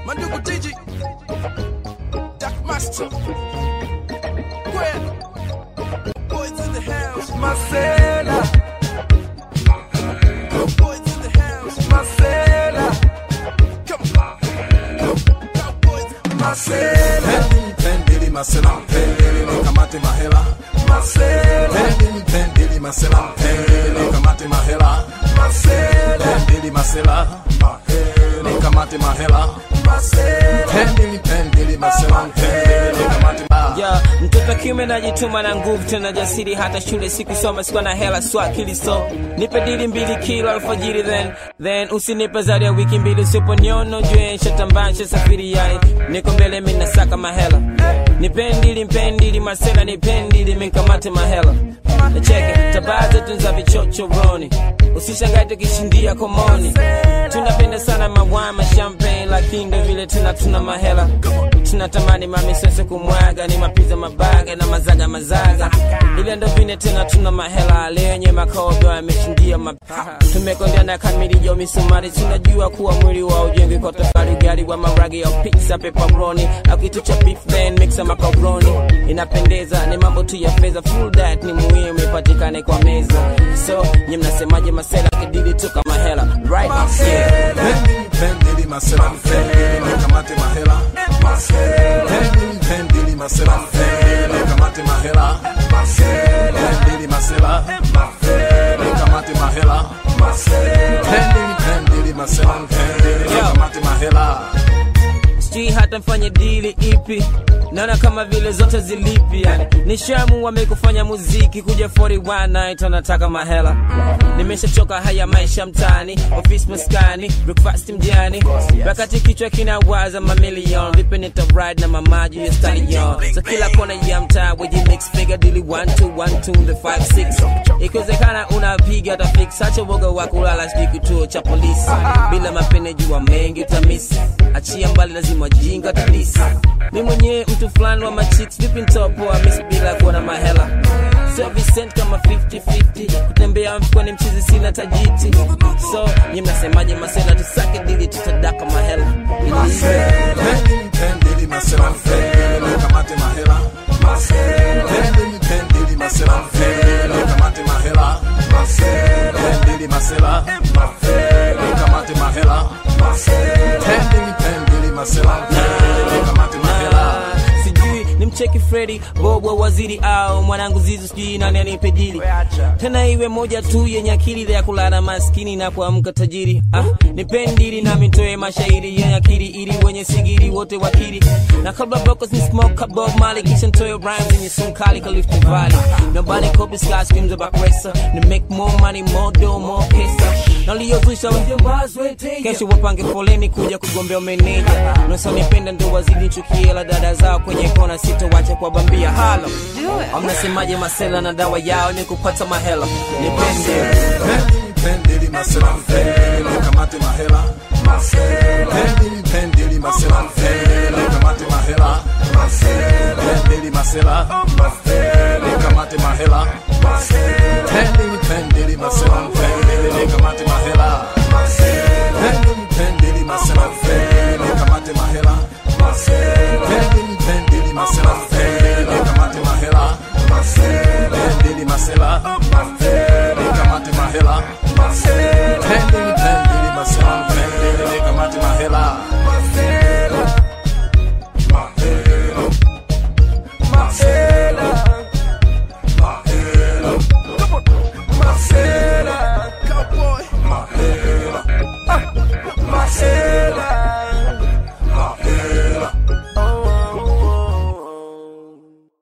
Mandugu Digi, Dark Master, Gwen, boys in the house, Marcela. Boys in the house, Marcela. Come on, Cowboys, Marcela. Pendili, pendili, masela, pendili, kamate mahela. Marcela, Pendili, pendili, masela, pendili, kamate mahela. Marcela, Pendili, masela, mahela, kamate mahela. Marcela. Pendili, pendili, masela, pendili, kamate mahela. ya mtoto kiume najituma na nguvu tena jasiri hata shule sikusoma sikuwa na hela swa akili so nipe dili mbili kila alfajiri then then usinipe zaidi ya wiki mbili usiponiono jue shatambaa safiri yae niko mbele mina saka mahela nipendili mpendili masela nipendili minkamate mahela nacheke tabaa zetu za vichochoroni usishangae tukishindia komoni tunapenda sana mawama champagne lakini ndo vile tena tuna mahela tunatamani mamisese kumwaga ni mapiza mabaga na mazaga mazaga ile ndo vine tena tuna mahela lenye makodo yameshindia mapaha tumekondea na kamilijo misumari tunajua kuwa mwili wa ujengi kwa tofali gari wa maragi au pizza pepperoni au kitu cha beef then mixa macaroni inapendeza ni mambo tu ya fedha full that ni muhimu ipatikane kwa meza so nye mnasemaje masela kidili tu kama hela right yeah. Pendili, pendili, masela, pendili, kamate mahela. Pendili, pendili, masela, pendili, kamate mahela. Pendili, masela, pendili, kamate mahela. Pendili, pendili, masela, pendili, kamate mahela. sijui hata mfanye dili ipi naona kama vile zote zilipi yani nishamu wamekufanya muziki kuja 41 night anataka mahela nimeshachoka haya maisha mtani ofisi maskani breakfast mjani wakati kichwa kinawaza mamilion vipi nita ride na mamaji ya stallion so kila kona ya mtaa weji mix figure dili 1 2 1 2 the 5 6 ikiwezekana unapiga hata fix acha woga wa kulala sijui kituo cha polisi bila mapene jua mengi utamisi achia mbali lazima jinga talisi mi mwenyewe mtu fulani wa machicks vipi ntopoa mis bila kuwa na mahela sio Vincent kama 50-50 kutembea mfukoni mchizi sina tajiti so nyi mnasemaje masela tusake dili tutadaka mahela Iliive. Pendili, pendili, masela, pendili, kamate mahela. Pendili, pendili, masela, pendili, kamate mahela. Pendili, masela, pendili, kamate mahela. Pendili, pendili, masela, pendili, kamate mahela. sijui ni mcheki fredi bobwa waziri au mwanangu zizu sijui nani anipe dili tena iwe moja tu yenye akili ya kulala maskini na kuamka tajiri ah, nipendili nami ntoe mashairi yenye akili ili wenye sigiri wote wakili na kabla bocos ni smoke bob mali kisha ntoe rhymes yenye sunkali kalifti valley nobody copies sky screams about racer to make more money more dough more pesa naliyozusha kesho wapange foleni kuja kugombea meneja nasonipenda ndo wazidi chukie la dada zao kwenye kona sitowacha kwa bambia halo amnasemaje masela na dawa yao ni kupata mahela nipende Pendili, pendili, masela, pendili, kamate mahela. Pendili, pendili, masela, pendili, kamate mahela. Pendili, masela,